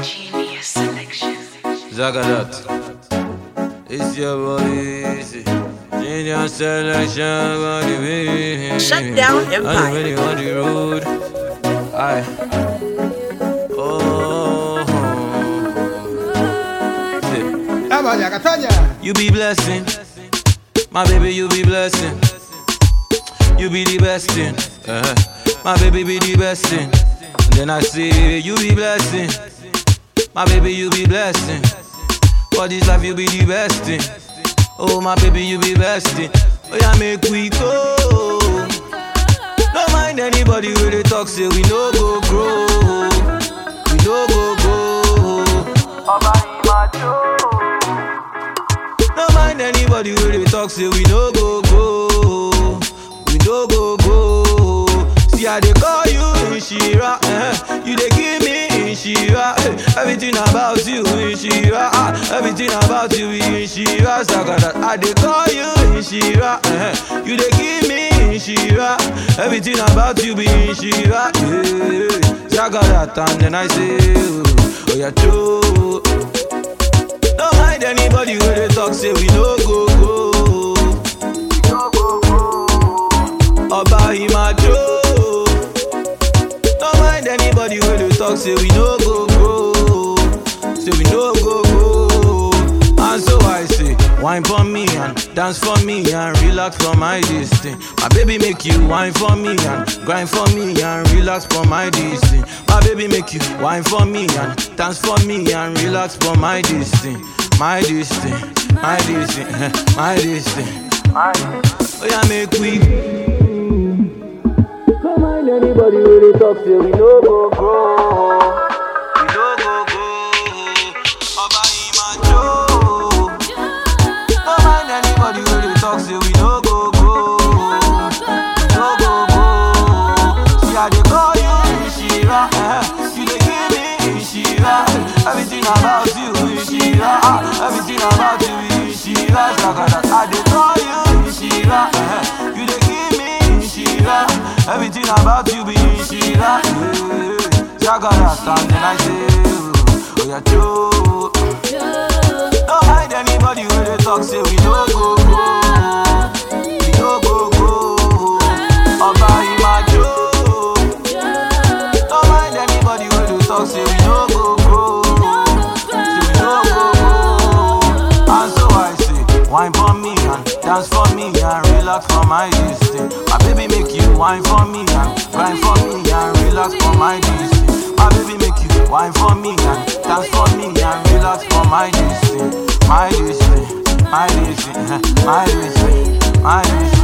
Genius selection. Zagadat. It's your boy easy. Genius selection on the way. Shut down On Empire. the way, on the road. Aye. Oh. See. Abaya, Catania. You be blessing. My baby, you be blessing. You be the best thing. Uh-huh. My baby be the best thing. And then I say, you be blessing. My baby, you be blessing. For this life, you be the best thing. Oh, my baby, you be best thing. Oh, yeah, make we go. Don't mind anybody when they talk, say we no go grow. We no go go. Don't mind anybody when they talk, say we no go go. We no go go. See how they call you Inshira, eh? You they give me Inshira, eh? Everything about you Inshira, ah. Everything about you Inshira, Sagada. I they call you Inshira, eh? You they give me Inshira. Everything about you be Inshira, yeah. Sagada, and then I say, oh yeah, true. Don't mind anybody when they talk, say we no go go. Oba Imajo. Don't mind anybody when they talk, say we no go go. Say we no go go. And so I say, wine for me and dance for me and relax for my distance. My baby make you wine for me and grind for me and relax for my distance. My baby make you wine for me and dance for me and relax for my distance. My distance, my distance, my distance. Oh yeah, make we don't mind anybody when they talk, say we no go grow. We no go go. Oba Imajo. Don't mind anybody when they talk, say we no go go. We no go go. See how they call you Inshira, eh? You they give me Inshira. Everything about you Inshira, ah. Everything about you Inshira. Sagada, I they call you Inshira, eh? You they give me Inshira. Everything about you be Inshira, yeah. Sagada, and then I say, oh yeah, true. Don't mind anybody when they talk, say we no go go. We no go go. Oba Imajo. Don't mind anybody when they talk, say we no go go. Say we no go go. And so I say, wine for me and dance for me and relax for my distance. My baby make you wine for me and grind for me and relax for my distance. My baby make you wine for me and dance for me and relax for my distance. My distance, my distance, my distance, my distance.